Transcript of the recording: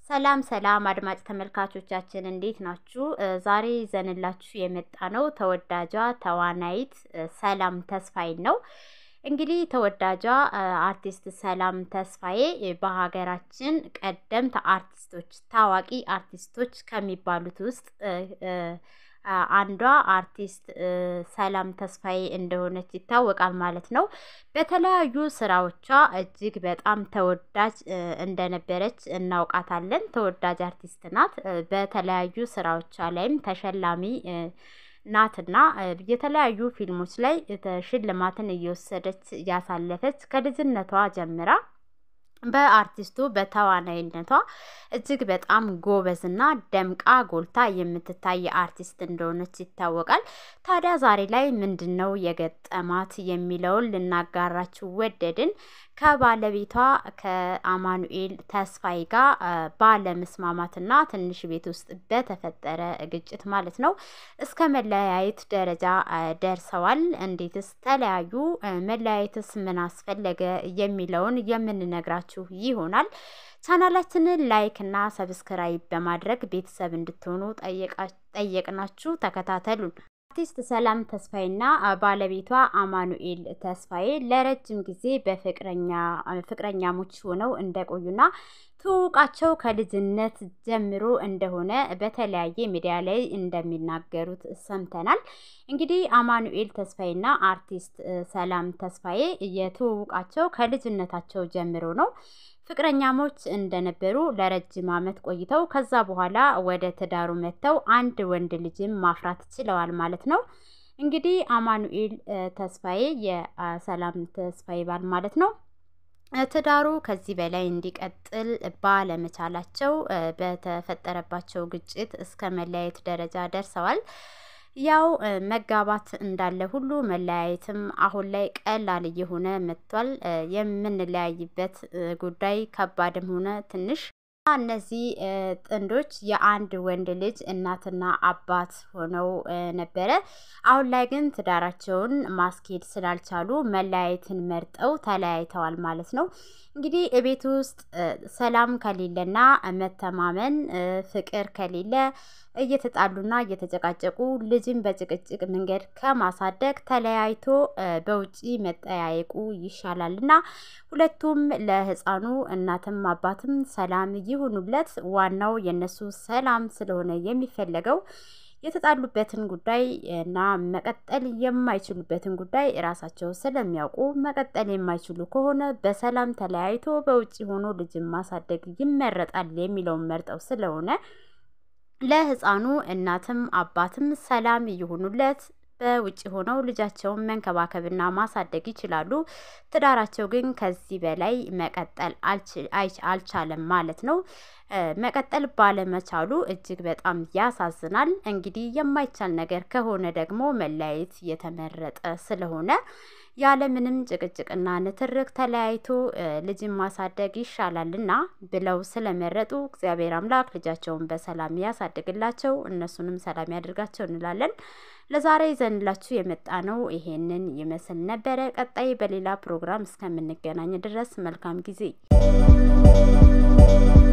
ሰላም ሰላም አድማጭ ተመልካቾቻችን እንዴት ናችሁ? ዛሬ ይዘንላችሁ የመጣ ነው ተወዳጇ ተዋናይት ሰላም ተስፋዬን ነው። እንግዲህ ተወዳጇ አርቲስት ሰላም ተስፋዬ በሀገራችን ቀደምት አርቲስቶች ታዋቂ አርቲስቶች ከሚባሉት ውስጥ አንዷ አርቲስት ሰላም ተስፋዬ እንደሆነች ይታወቃል ማለት ነው። በተለያዩ ስራዎቿ እጅግ በጣም ተወዳጅ እንደነበረች እናውቃታለን። ተወዳጅ አርቲስት ናት። በተለያዩ ስራዎቿ ላይም ተሸላሚ ናትና የተለያዩ ፊልሞች ላይ ሽልማትን እየወሰደች ያሳለፈች ከልጅነቷ ጀምራ በአርቲስቱ በተዋናይነቷ እጅግ በጣም ጎበዝና ደምቃ ጎልታ የምትታይ አርቲስት እንደሆነች ይታወቃል። ታዲያ ዛሬ ላይ ምንድን ነው የገጠማት የሚለውን ልናጋራችሁ ወደድን። ከባለቤቷ ከአማኑኤል ተስፋዬ ጋር ባለመስማማትና ትንሽ ቤት ውስጥ በተፈጠረ ግጭት ማለት ነው እስከ መለያየት ደረጃ ደርሰዋል። እንዴትስ ተለያዩ? መለያየትስ ምን አስፈለገ? የሚለውን የምንነግራችሁ ይሆናል። ቻናላችንን ላይክ እና ሰብስክራይብ በማድረግ ቤተሰብ እንድትሆኑ ጠየቅናችሁ። ተከታተሉን። አርቲስት ሰላም ተስፋዬና ባለቤቷ አማኑኤል ተስፋዬ ለረጅም ጊዜ በፍቅረኛሞች ሆነው እንደቆዩና ትውውቃቸው ከልጅነት ጀምሮ እንደሆነ በተለያየ ሚዲያ ላይ እንደሚናገሩት ሰምተናል። እንግዲህ አማኑኤል ተስፋዬና አርቲስት ሰላም ተስፋዬ የትውውቃቸው ከልጅነታቸው ጀምሮ ነው። ፍቅረኛሞች እንደነበሩ ለረጅም ዓመት ቆይተው ከዛ በኋላ ወደ ትዳሩ መጥተው አንድ ወንድ ልጅም ማፍራት ችለዋል ማለት ነው። እንግዲህ አማኑኤል ተስፋዬ የሰላም ተስፋዬ ባል ማለት ነው። ትዳሩ ከዚህ በላይ እንዲቀጥል ባለመቻላቸው በተፈጠረባቸው ግጭት እስከ መለያየት ደረጃ ደርሰዋል። ያው መጋባት እንዳለ ሁሉ መለያየትም አሁን ላይ ቀላል እየሆነ መጥቷል። የምንለያይበት ጉዳይ ከባድም ሆነ ትንሽ እነዚህ ጥንዶች የአንድ ወንድ ልጅ እናትና አባት ሆነው ነበረ። አሁን ላይ ግን ትዳራቸውን ማስኬድ ስላልቻሉ መለያየትን መርጠው ተለያይተዋል ማለት ነው። እንግዲህ ቤት ውስጥ ሰላም ከሌለና መተማመን ፍቅር ከሌለ እየተጣሉና እየተጨቃጨቁ ልጅን በጭቅጭቅ መንገድ ከማሳደግ ተለያይቶ በውጪ መጠያየቁ ይሻላል እና ሁለቱም ለሕፃኑ እናትም አባትም ሰላም ይሁኑለት። ዋናው የነሱ ሰላም ስለሆነ የሚፈለገው የተጣሉበትን ጉዳይ እና መቀጠል የማይችሉበትን ጉዳይ ራሳቸው ስለሚያውቁ መቀጠል የማይችሉ ከሆነ በሰላም ተለያይቶ በውጭ ሆኖ ልጅን ማሳደግ ይመረጣል የሚለውን መርጠው ስለሆነ ለሕፃኑ እናትም አባትም ሰላም ይሁኑለት። በውጭ ሆነው ልጃቸውን መንከባከብና ማሳደግ ይችላሉ። ትዳራቸው ግን ከዚህ በላይ መቀጠል አልቻለም ማለት ነው። መቀጠል ባለመቻሉ እጅግ በጣም ያሳዝናል። እንግዲህ የማይቻል ነገር ከሆነ ደግሞ መለያየት የተመረጠ ስለሆነ ያለምንም ጭቅጭቅና ንትርክ ተለያይቶ ልጅን ማሳደግ ይሻላልና ብለው ስለመረጡ እግዚአብሔር አምላክ ልጃቸውን በሰላም ያሳድግላቸው፣ እነሱንም ሰላም ያድርጋቸው እንላለን። ለዛሬ ይዘንላችሁ የመጣ ነው ይሄንን ይመስል ነበረ። ቀጣይ በሌላ ፕሮግራም እስከምንገናኝ ድረስ መልካም ጊዜ